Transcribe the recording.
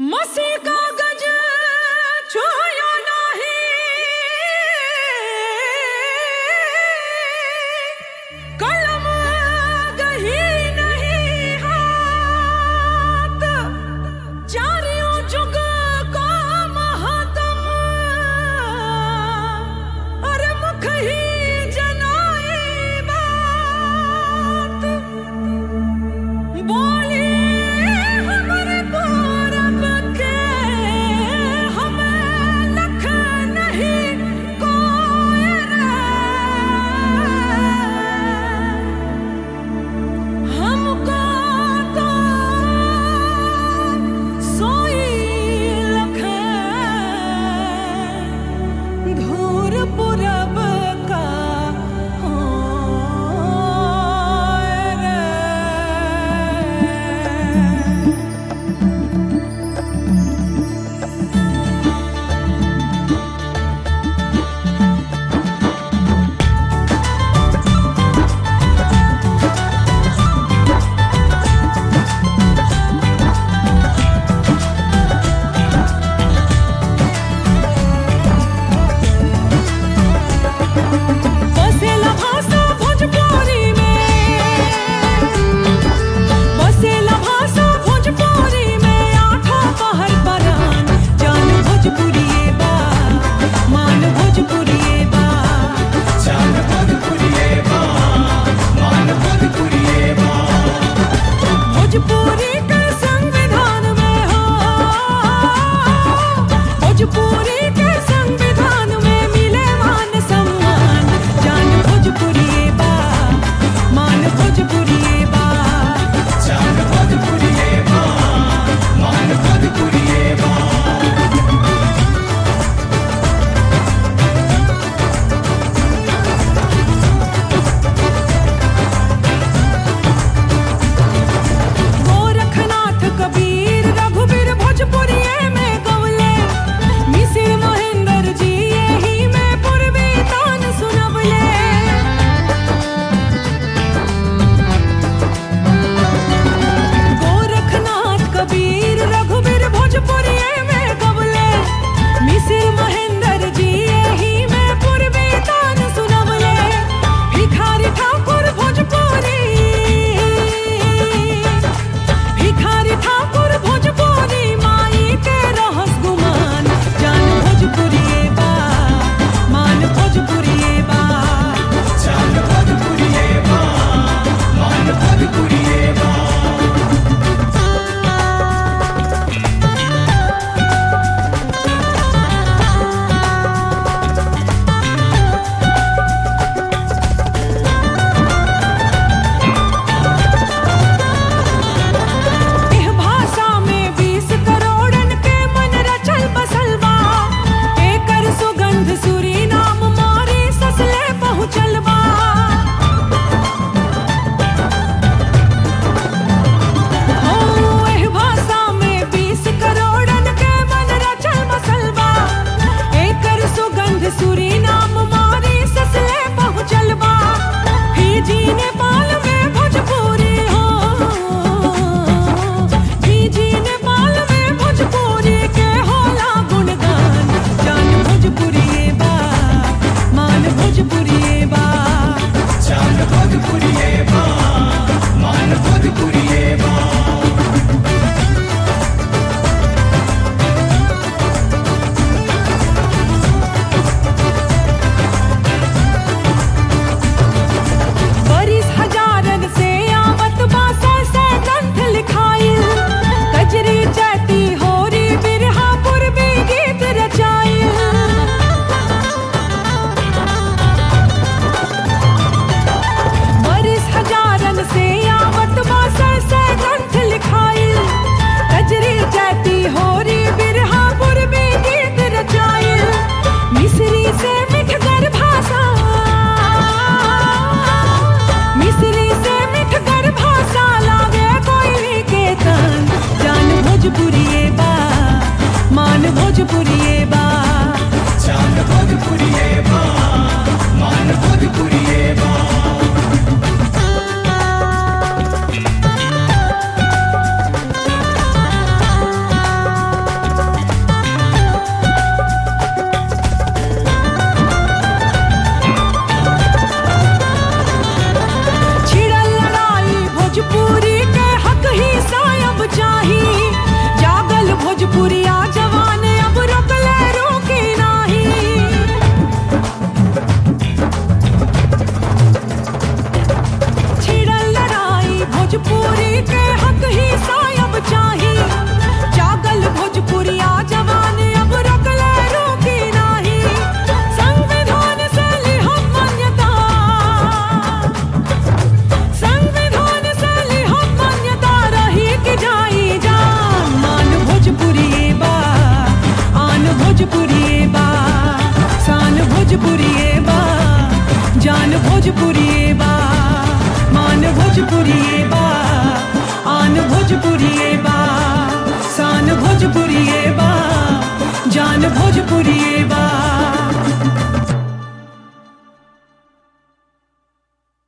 मसी कागज छुयो नाही कलम गही नहीं हाथ चारियों जुग को महातम अरे मुख ही जनाई बात बोली हमरे पूरब के हमें लख नहीं कोई रे हमको तो सोई लख धूर पूरब का होए रे बसेला भाषा भोजपुरी में बसेला भाषा भोजपुरी में आठों पहर परान जान भोजपुरी बा मान भोजपुरी बा चांद भोजपुरिये बा मान भोजपुरिये बा भोजपुरी के संविधान में हो भोजपुरी के संविधान में मिले मान सम्मान जान भोजपुरी बा मान भोजपुरी बा चांद भोजपुरिये बा मान भोजपुरिये बा गोरखनाथ कबीर रघुबीर भोजपुरिये में गवले मिसिर महेंद्र जी यही में पूर्वी तान सुनवले गोरखनाथ कबीर रघुबीर भोजपुरिये में गवले मिसिर महेंद्र जी यही में पूर्वी तान सुनवले भिखारी ठाकुर भोजपुरी भिखारी ठाकुर भोजपुरी माई के रहस गुमान जान भोजपुरी बा मान भोजपुरी बा चांद भोजपुरिये बा मान भोजपुरिये बा एह भाषा में बीस करोड़न के मन रचल बसल बा एकर सुगंध सुरी नाम मारी ससले पहुँचल बा हो एह भाषा में बीस करोड़न के मन रचल बसल बा एकर सुगंध सुरी नाम मारी ससले पहुँचल बा फीजी नेपाल में भोजपुरी हो फीजी नेपाल में भोजपुरी के होला गुणगान जान भोजपुरी बा मान भोजपुरी बा चांद भोजपुरिये बा मान भोजपुरिये बा भोजपुरी बा मान भोजपुरी बा चांद भोजपुरिये बा मान भोजपुरिये बा भोजपुरी बा मान भोजपुरी बा चांद भोजपुरिये बा मान भोजपुरिये बा बरिस हजारन से आवत बासा से ग्रंथ लिखाइल कजरी जाती होरी बिरहा पूर्वी गीत रचाइल बरिस हजारन से आवत बासा से ग्रंथ लिखाइल कजरी जाती होरी बिरहा पूर्वी गीत रचाइल मिस्री से मिठगर भाषा मिस्री से मिठगर भाषा लागे कोई के तन जान भोजपुरी बा मान भोजपुरी बा चांद भोजपुरिये बा मान भोजपुरिये बा